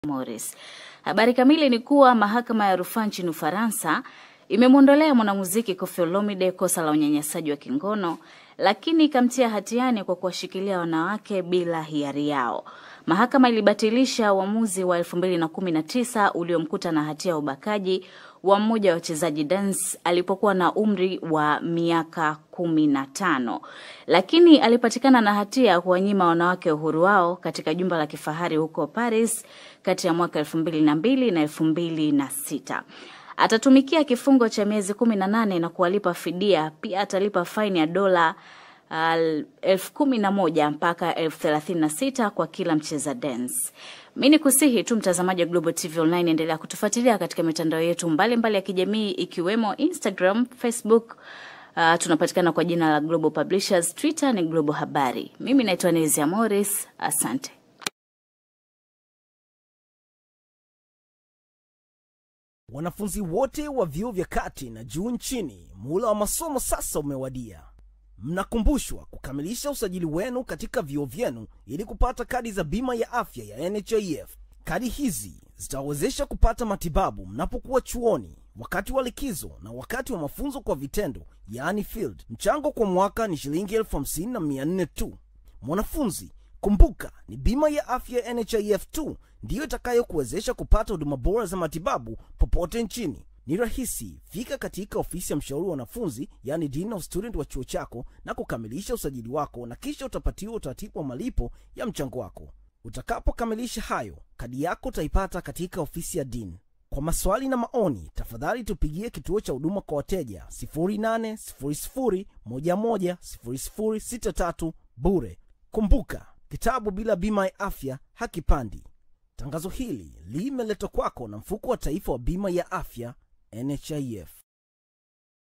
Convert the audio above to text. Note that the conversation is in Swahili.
Morris. Habari kamili ni kuwa mahakama ya rufaa nchini Ufaransa imemwondolea mwanamuziki Koffi Olomide kosa la unyanyasaji wa kingono, lakini ikamtia hatiani kwa kuwashikilia wanawake bila hiari yao. Mahakama ilibatilisha uamuzi wa 2019 uliomkuta na hatia ya ubakaji wa mmoja wa wachezaji dance alipokuwa na umri wa miaka kumi na tano, lakini alipatikana na hatia ya kuwanyima wanawake uhuru wao katika jumba la kifahari huko Paris kati ya mwaka elfu mbili na mbili na elfu mbili na sita. Atatumikia kifungo cha miezi kumi na nane na kuwalipa fidia. Pia atalipa faini ya dola uh, elfu kumi na moja mpaka elfu thelathini na sita kwa kila mcheza dance. Mi ni kusihi tu mtazamaji wa Global TV Online, endelea kutufuatilia katika mitandao yetu mbalimbali mbali ya kijamii ikiwemo Instagram, Facebook. Uh, tunapatikana kwa jina la Global Publishers, Twitter ni Global Habari. Mimi naitwa Nezia Morris, asante. Wanafunzi wote wa vyuo vya kati na juu nchini, muhula wa masomo sasa umewadia. Mnakumbushwa kukamilisha usajili wenu katika vyuo vyenu ili kupata kadi za bima ya afya ya NHIF. Kadi hizi zitawawezesha kupata matibabu mnapokuwa chuoni, wakati wa likizo na wakati wa mafunzo kwa vitendo, yaani field. Mchango kwa mwaka ni shilingi elfu hamsini na mia nne tu. Mwanafunzi, kumbuka ni bima ya afya ya NHIF tu ndiyo itakayokuwezesha kupata huduma bora za matibabu popote nchini. Ni rahisi. Fika katika ofisi ya mshauri wa wanafunzi, yani dean of student wa chuo chako na kukamilisha usajili wako, na kisha utapatiwa utaratibu wa malipo ya mchango wako. Utakapokamilisha hayo, kadi yako utaipata katika ofisi ya dean. Kwa maswali na maoni, tafadhali tupigie kituo cha huduma kwa wateja 0800110063 bure. Kumbuka, kitabu bila bima ya afya hakipandi. Tangazo hili limeletwa kwako na mfuko wa taifa wa bima ya afya NHIF.